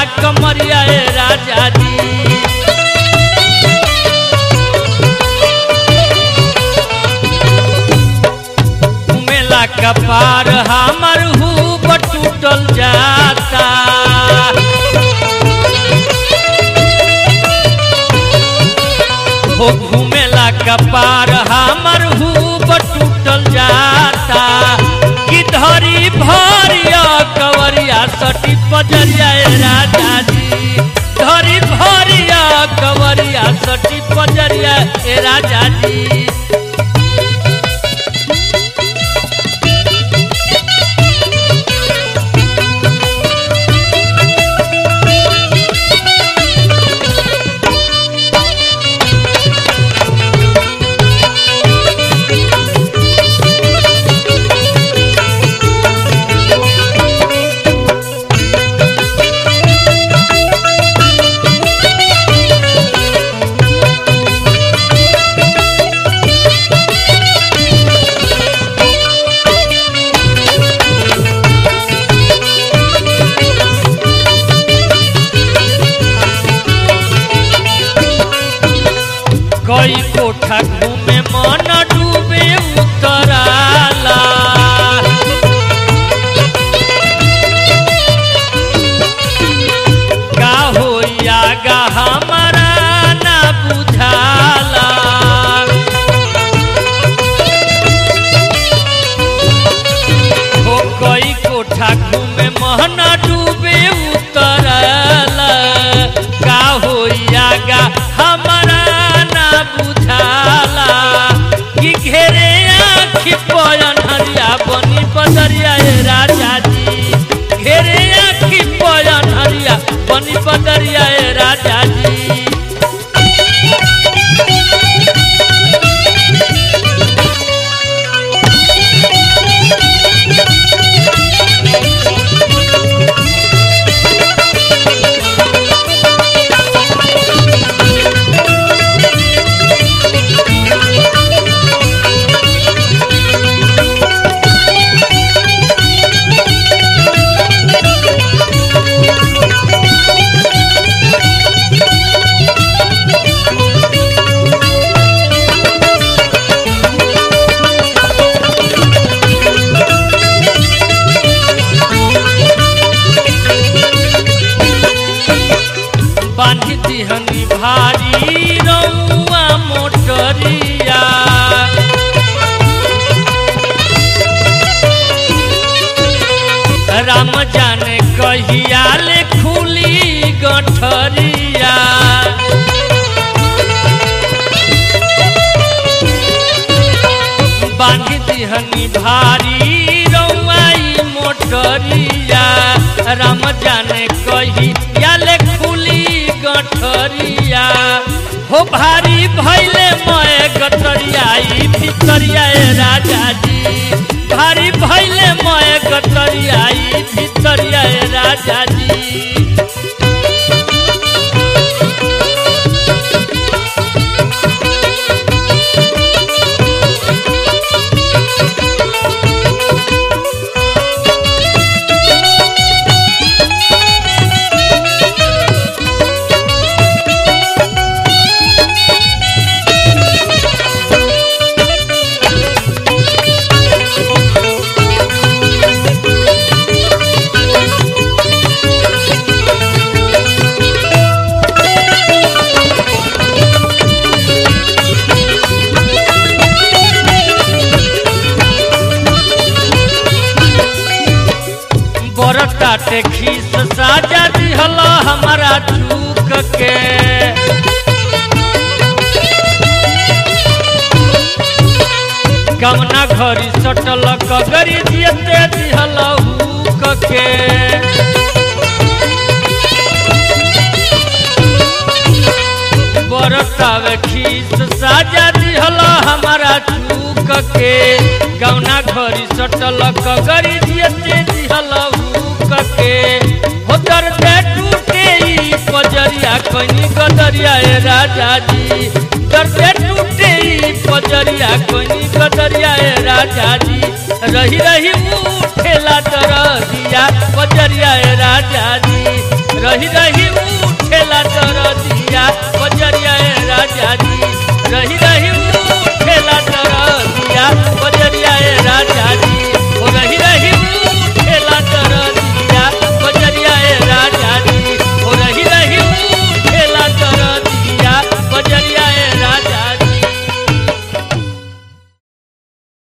कमरिया ए राजा जी मेला कपार हमर हूब टूटल जाता हो घूमेला कपार हमर हूब टूटल जाता कि धरी भरिया कवरिया सटी पजरिया ए राजा जी धरी भरिया कवरिया सटी पजरिया ए राजा जी कई कोठा घूमे मन डूबे उतराला का होइया गा हमारा ना बुझाला हो कई कोठा घूमे मन डूबे उतराला का होइया गा हमारा ना बुझाला कि घेरे आखि पयन हरिया बनी बदरिया ए राजा जी घेरे आखि पयन हरिया बनी बदरिया ए राजा जी बांधी दिहनी भारी रउआ मोटरिया राम जाने कहिया ले खुली गठरिया बांधी दिहनी भारी रउआई मोटरिया राम जाने कही याले खुली गठरिया हो भारी भैले मय गठरिया ई भितरिया ए राजा जी भारी भैले मय गठरिया ई भितरिया ए राजा जी बरटाटे खीस साजा दिहल हमारा चूक के कमना घरी सटल कगरी दियते दिहल हुक के बरतावे खीस साजा दिहल हमारा चूक के गौना घरी सटल कगरी दियते दिहल हुक के हो दर्दे टूटे ई पजरिया कहीं गदरिया ए राजा जी दर्दे टूटे ई पजरिया कहीं गदरिया ए राजा जी रही रही उठेला दरदिया पजरिया ए राजा जी रही रही रही